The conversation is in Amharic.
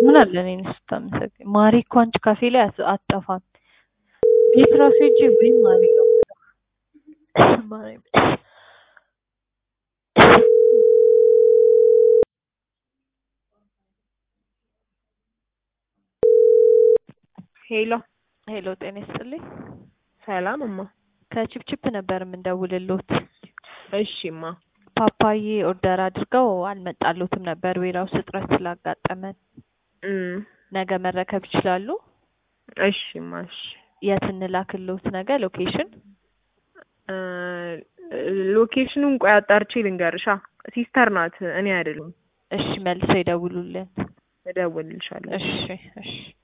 ምን አለ እኔን ስታመሰግኝ። ማሪ እኮ አንቺ ካፌ ላይ አት- አትጠፋም። ቤት ራሱ ሂጅ ወይም ማሪ ነው የምለው። ማሪ ሄሎ ሄሎ፣ ጤና ይስጥልኝ። ሰላም እማ። ከቺፕቺፕ ነበር የምንደውልሎት። እሺማ ፓፓዬ ኦርደር አድርገው አልመጣሎትም ነበር ዌራውስ እጥረት ስላጋጠመን። እም ነገ መረከብ ይችላሉ? እሺማ እሺ የት እንላክሎት? ነገ ሎኬሽን እ ሎኬሽኑን ቆይ አጣርቼ ልንገርሻ። ሲስተር ናት እኔ አይደለም። እሺ፣ መልሰው ይደውሉልን። እደውልልሻለሁ። እሺ እሺ